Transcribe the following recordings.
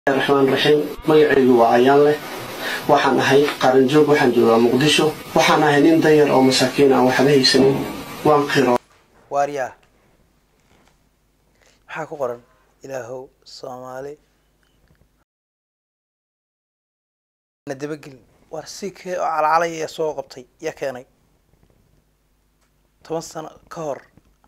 raxmaan raxiim magacaygu waa ayaan leh waxaan ahay qaranjoog waxaan joogaa muqdisho waxaan ahay nin dayar oo masaakiin aan waxba haysanin waan qiro waaryaa maxaa ku qoran ilaahow soomaali na dabagelin waar si kee oo calacalaya soo qabtay yaa keenay toban sano ka hor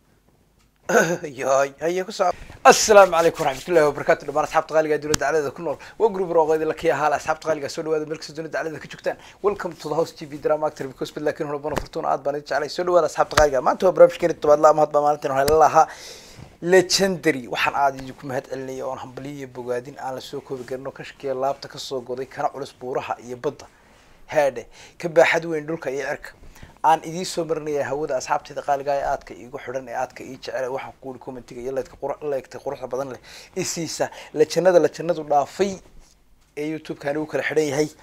yaay haye ku soco assalaamu calaykum waraxmatullahi wabarakatu dhamaan asxaabta qaaliga dowladda dacladeda ku nool waa group roqeedi la kiya haala asxaabta qaaliga soo dhawaada meel kasta dowladda dacladeda ka joogtaan welcome to the house tv drama actor because bid laakiin hore bana fortuna aad baan idin jeclay soo dhawaada asxaabta qaaliga maanta waa barnaamijkeeni tobaad la mahad baa maalintan waxaa lalahaa legendary waxaan aad idinku mahad celinaya oon hambaliyo iyo bogaadin aan lasoo koobi karin oo kashkiya laabta kasoo goday kana culus buuraha iyo badda haadhe ka baaxad weyn dhulka iyo cirka aan idiin soo marinaya hawada asxaabteeda qaaliga ee aadka iigu xidhan ee aadka ii jecel waxaan kuuri commentiga iyo leedka qura leegtay quruxda badan leh isiisa lajanada lajanadu dhaafay ee youtube-kan ugu kala xidhan yahay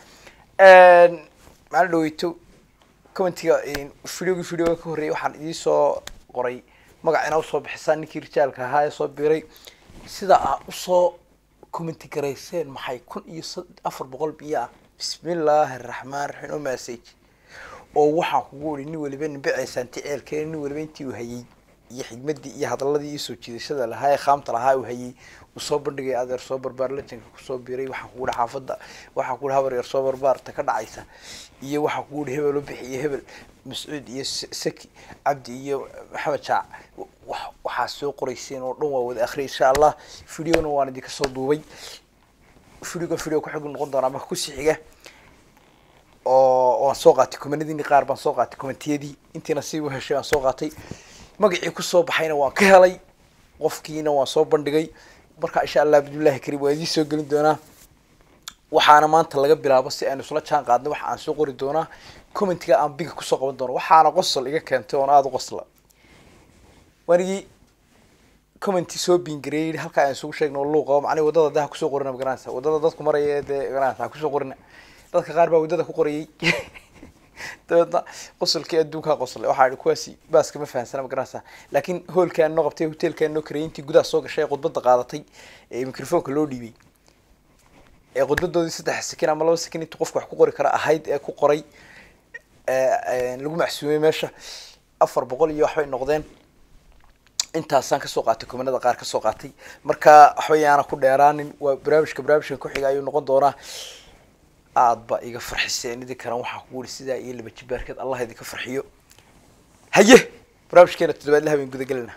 maalin dhaweyto commentiga videogii videoga ka horreeyay waxaan idiin soo qoray magac inaa usoo bixisaan ninkii rijaalka ahaa ee soo biiray sida aad usoo commenti garayseen maxay kun iyo afar boqol biyo ah bismillaahi araxmaan raxiim oo message oo waxaan kugu iri nin waliba nimbeceesaanti ceelkeena nin waliba intii uu hayay iyo xigmadii iyo hadaladii iyo soo jiidashada lahaa ee khaamta lahaa uu hayay uu soo bandhigay adeer soo barbaar lajanka kusoo biiray waxaan kugu ihi xaafadda waxaan kugu ihi habar yar soo barbaarta ka dhacaysa iyo waxaan kugu ihi hebel u bixi iyo hebel mascuud iyo saki cabdi iyo maxamed jaac waxaa soo qorayseen oo dhan waa wada akhriya insha allah videona waan idinka soo duubay videoga video ku xig noqon doonaa marka kusii xiga oo waan soo qaatay kumanadiini qaar baan soo qaatay kumentiyadii intiina si u heshay waan soo qaatay magacii kusoo baxayna waan ka helay qofkiina waan soo bandhigay marka insha allah bismillahi kariim waan idiin soo gelin doonaa waxaana maanta laga bilaabo si aynu isla jaan qaadno waxa aan soo qori doonaa commentiga aan biga kusoo qaban doono waxaana qosol iga keentay oon aada u qosla wanigii commenti soo biingareeyay halkaa aan isugu sheegno luuqa macnii wadada daha kusoo qorina magaranaysa wadada dadku maraya ee dee magaranaysa ha kusoo qorina dadka qaar baa waddada ku qorayay dabeedna qosolkii adduunkaa qoslay waxaa ihi kuwaasi baaska ma fahansana magaranaysa laakiin hoolkaan noo qabtay hotelkaan noo karayay intii gudaha soo gashay ee khudbadda qaadatay ee microfonka loo dhiibay ee khudbadoodii saddex sakin ama laba sakin intuu qofka wax ku qori kara ahayd ee ku qoray lagu macsuumay meesha afar boqol iyo waxbay noqdeen intaasaan kasoo qaatay kumanada qaar kasoo qaatay marka waxba yaana ku dheeraanin waa barnaamijka barnaamijkan kuxiga ayuu noqon doonaa aada ba iga farxiseen idin karan waxaa kugu ihi sidaa iyo laba jibaarkeed allah idinka farxiyo haye barnaamijkeena toddobaad la habeen gudagelina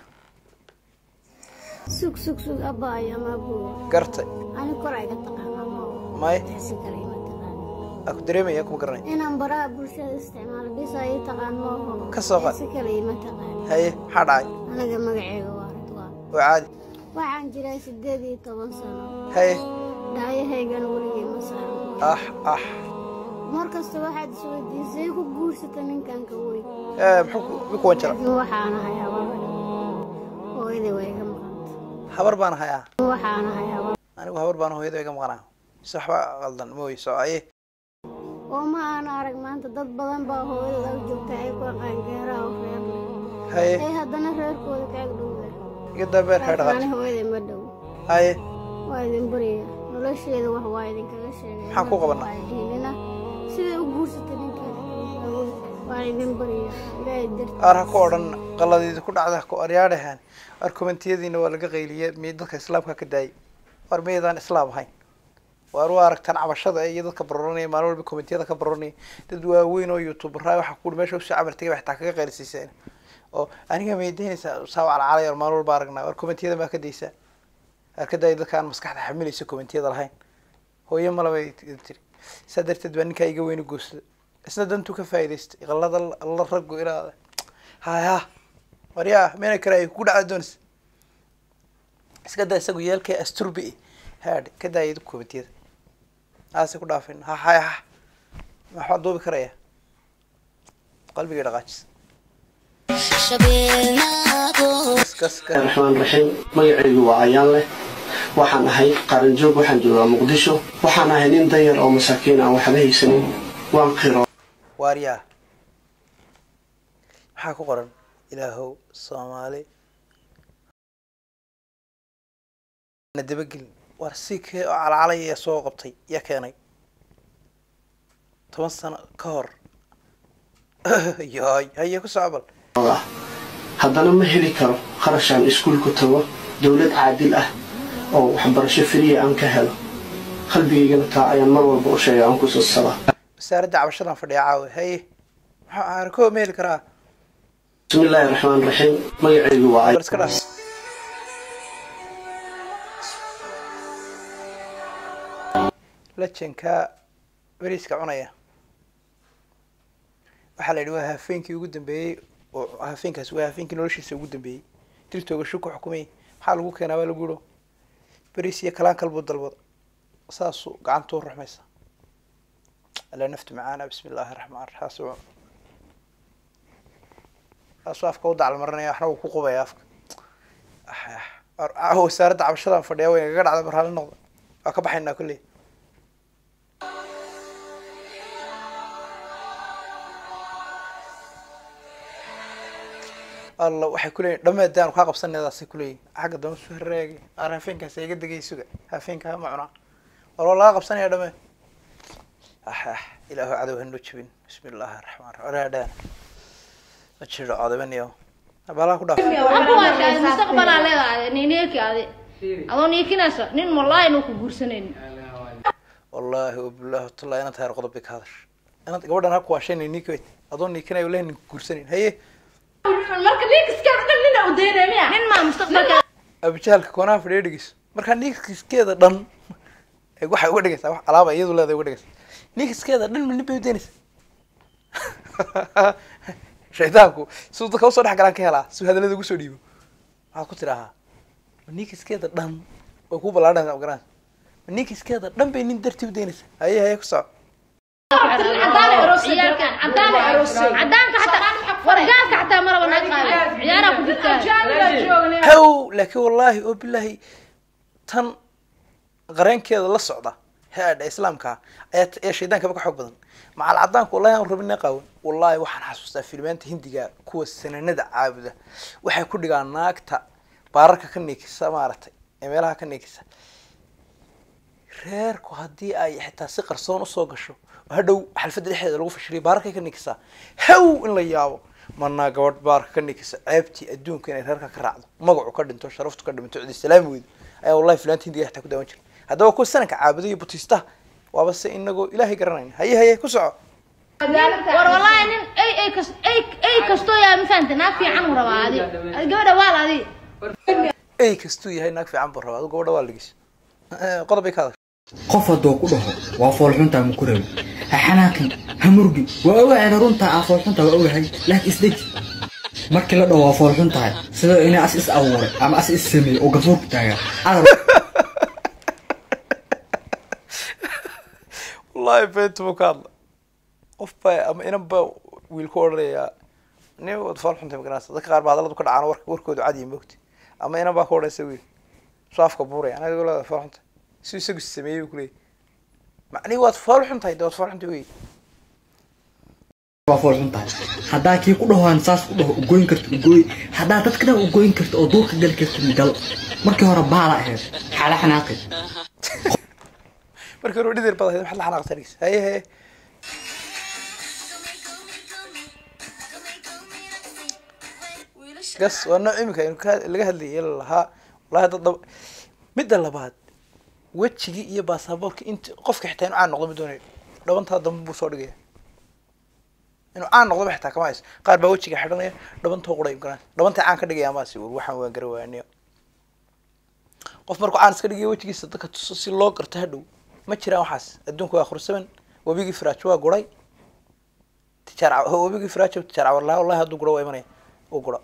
sug sug sug abaayo ama abuwa gartay ani kor ayga taqaanaa ma may si kale ima taqaan aa ku dareemaya kuma garanay inaan baraha bulshada isticmaalo bisa ii taqaan mooho Ka soo qaad. si kale ima taqaan haye maxaa dhacay anaga magaceyga waa ridwaan waa caadi waxaan jiray sideed iyo toban sano haye dhaayahaygana weligay ma saaran ah ah mar kasta waxaad isweydiisay ku guursata ninkan ka weyn ee muxuu ku mi kuwan jara laakiin waxaan ahay habar hooyaday waa iga maqanta habar baan hayaa waxaan ahay habar anigu habar baan hooyada iga maqanaa mise waxba qaldan mooy soo aye oo ma aan arag maanta dad badan baa hooyadooda u joogta ay ku qaangeeraha oo reer leh haye ay haddana reerkooda ka ag dhowda iga dabeer hay laakiin ani dhaqaaj hooyaday ma dhow haye waa idin barya nolosheeda wax waa idinkaga sheegay Maxaan ku qabanaa? dhihinina siday u guursatay ninkeeda waa idin barya ilaahay darti aar ha ku odhan qaladiida ku dhacda ha ku aryaadhahan ar kommentiyadiina waa laga qayliye miy dadka islaamka ka daayay war miyaydaan islaam ahayn waar u aragtaan cabashada iyo dadka baroranaya maalin walba kommentiyada ka baroranaya dad waaweyn oo youtuberaa waxa ku meesha usoo camal tagay xataa kaga qaylisiiseen oo aniga may daynaysaa saa calacalay or maalin walba aragnaa war kommentiyada maa ka daysaa aar ka daaya dadka aan maskaxda xamilaysa kommentiyada lahayn hooyo malabay tiri saa darteed baa ninkaa iga weyni guursada isna dantuu ka faa'idaystay qalada la raggu ilaada haya waryaa meena karaay ku dhacda doonaysa iska daa isagu yeelkee asturbi haadh ka daaya komitiyada aase ku dhaafin ha haya ha maxaa duubi karaya qalbigay dhaqaajis kas kas kas raxmaan raxiim magacaygu waa ayaan leh waxaan ahay qaranjoog waxaan joogaa muqdisho waxaan ahay nin dayar oo masaakiin aan waxba haysanin waan qiro waaryaa maxaa ku qoran ilaahow soomaali na dabagelin war si kee oo calacalaya soo qabtay yaa keenay toban sano ka hor yoy haye ku socbal ah haddana ma heli karo qarashaan iskuulku tago dowlad caadil ah oo waxbarasho firiya aan ka helo qalbigaygana taa ayaan mar walba u sheega aan ku sadsabaa wasaaradda cabashadan fadhiya caawe haye maxaa aarkoo ma heli karaa bismi illaahi raxmaan raxiim magacaygu waa bal iska dhaaf lajanka beriiska cunaya waxaa la yidhi waa hafeenkii ugu dambeeyey oo hafeenkaas waa hafeenkii noloshiisa ugu dambeeyey diltooga shu ku xukumay maxaa lagu keenaa baa lagu yidho beriis iyo kalaan kalbuu dalbada saasuu gacantuu ruxmaysa ala naftu macaana bismi illaahi raxmaan raxiim saasuu saasuu afka u dacalmarinaya waxna uu ku qubaya afka ah wasaaradda cabashadan fadhiya way gaga dhacda marhaali noqda waa ka baxaynaa kolley alla waxay kuleeyihin dhameedaan kaa qabsanaydaasay kuleeyihin xagga dama soo hareegay ar hafeenkaas iga degay suga hafeenkaa ma cunaa walba laga qabsanaya dhame ah ah ilaahu cadow hanoo jebin bismi illaahi raxmaan raxiim oraadhaan ma jiro codabaniyo balaha ku dhaaf akuwaashaadi mustaqbalaa leedahay nineeki adi adoo niikinayso nin wallaahi inuu ku guursanaynin wallaahi wabilaahi watallahi inaad tahay qodob bay ka hadash inaad gabadhan ha kuwaashaynay ninkay adoo niikinayo wallahi nin guursanayn haye marka ninkaskaa dhan nina u daynaya miya nin maa mustaqbalka abijahalka koonaha fadhiya dhegeyso markaa ninkiskeeda dhan ee waxay uga dhigaysaa wax alaaba iyadu leedahay uga dhigaysaa ninkiskeeda dhan ma nin bay udaynaysaa shaydaanku siduu dadka usoo dhex galaan ka helaa si hadallada ugu soo dhiibo waxaad ku tidhaahaa ma ninkiskeeda dhan way ku ballaadhanaysaa magaran ma ninkiskeeda dhan bay nin dartii udaynaysaa haye haye ku soco ciyaalkan cadaan cadaanka xataa wargaalka xataa maraba naga qaada ciyaaraa ku jirtaa haw laakiin wallaahi oo bilaahi tan qareenkeeda la socda headha islaamka ayaa t- ee shaydaankaba ka xoog badan macal cadaanku wallahi aan rabin qaawan wallahi waxaan xasuustaa filmaanta hindiga kuwa sananada caabuda waxay ku dhigaan naagta baararka ka niikisa maaragtay ee meelaha ka niikisa reerku haddii ay xitaa si qarsoon usoo gasho oo hadhow xalfadda dhexdeeda lagu fashiliyo baararkay ka nikisaa haw in la yaabo manaa gabadh baarka ka nikisa ceebtii adduunka inay reerka ka raacdo magacu ka dhinto sharaftu ka dhimanto cidi salaami weydo ayaa wallahi filaanta hindiga xitaa ku daawan jiray haddaba kuwa sananka caabuda iyo butiistaha waaba se inagoo ilaahay garanayna haye haye ku soco war wallaahi nin ay ay kas ay ay kastoo yaa ma fahanta naag fiican uu rabaa adi Adi gabadha waal adi ey kastuu yahay naag fiican buu rabaa adu gabadha waa ligis qodob bay ka hadashay qof hadduu ku dhaho waa foolxuntaa ma ku rabi ha xanaaqin ha murgin waa ogaada runtaa aa foolxuntaa waa ogahay laakiin isdeji markii la dhaho waa foolxun tahay sida inay as is abuuray ama as is sameeyey oo gafuurku taagaa adar wallahi beenta buu ka hadla qof baa ama inan baa wiil ku odhanayaa nin wad faal xuntay magaranaysa dadka qaar baa hadalladu ka dhacaan warka warkoodu cadiya moogti ama inan baa ka odhanaysa wiil soo afka buuraya anaga leeda faal xuntay si isagu sameeyey buu kuleeyay macnihi waad faal xuntahay de waad faal xuntay wey waa foolxun tahay haddaa kii ku dhahoan saas ku dhaho ugoyn karto ugoy haddaa dadka dhan ugoyn karto oo duurka gali karto gal markii hore baala ahayd xaala xanaaqi markii hore dhidar bad ahayd maxaad la xanaaqsan dhigis haye haye gas waa nooc imika aynu ka- laga hadlayay lahaa wallahi dad dhab midda labaad wejigii iyo baasaboorka int qofka xitaa inuu caan noqdo ma doonayo dhabantaa dambe buu soo dhigaya inuu caan noqdo ba xitaa kama hayso qaar baa wejiga xidhanaya dhabantoo quray garan dhabantay caan ka dhigaya amaasi war waxaan waan gara waaniyo qof markuu caan iska dhigayo wejigiisa dadka tuso si loo garto hadhow ma jiraan waxaas adduunka waa khursaban webigii firaajo waa guray tijaar caw- webigii firaajo tijaar cawar lahaa wallahi hadduu guro waa imanaya uu guro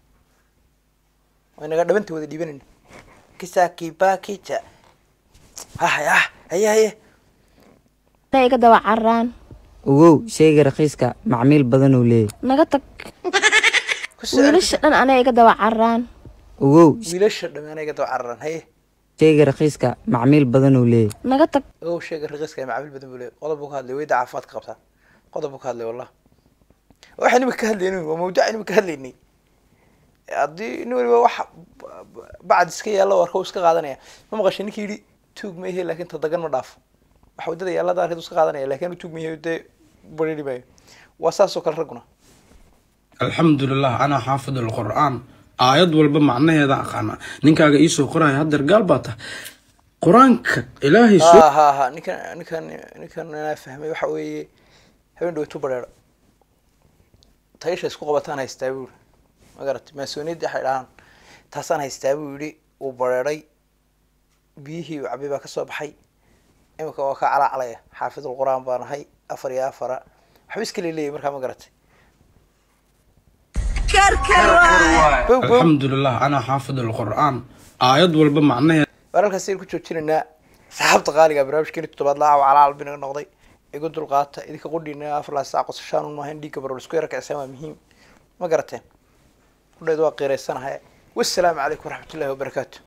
waa inaga dhabantii wada dhiibanayna kisaki bakija hah ah haye haye iga daba cararaan ogow sheyga rakiiska macmiil badan uu leeyahy naga tag ku soo wiilasha dhan anay iga daba cararaan ogow wiilasha dhammaan iga daba cararaan haye sheyga rakiiska macmiil badan uu leeyahy naga tag ogow sheega raqiiska ee macaamiil badan buu leeyahay qodob buu ka hadlay weyda caafimaadka qabtaa qodob buu ka hadlay wallah waxaan imika ka hadlaynay waa mawduucan imika ka hadlaynay haddii nin waliba wax bacd iska yaalla warka uu iska qaadanaya ma maqashay ninkii yidhi tuug mehe laakiin tadagan ma dhaafo waxa wadada yaallada arkeed iska qaadanaya laakiin tuug mehe dee bariri maayo waa saasoo kale ragguna alxamdulilah anaa xaafid alqur'aan aayad walba macnaheeda aqaana ninkaaga iisoo qoraya hadeer gaal baa tahay qur-aanka ilaahay soo ha ha ha ninkan ninkan ninkan inaa fahmay waxa weeye habeen dhaweytu bareero taysha isku qabataan haystaa buu yihi ma garatay maasooniyadii waxay dhahaan taasaan haystaa buu yidhi uu bareeray biyihii uu cabay baa kasoo baxay imika waa ka calacalaya xaafidul qur-aan baan ahay afar iyo afara waxba iska leeleeyay markaa ma garatay bow bow alxamdulilah anaa xaafid alqur'aan aayad walba macnaheeda wararkaas aynu ku joojinaynaa saxaabta qaaliga barnaamijkeeni toddobaad laaca waa calaal binaga noqday igu dulqaata idinka qudhiina afar laa saac qosashaan un maahayn dhiigga barol isku yara kacsaan waa muhiim ma garateen qudheed waa qiiraysanahay wassalaamu calaykum waraxmatullahi wabarakaatu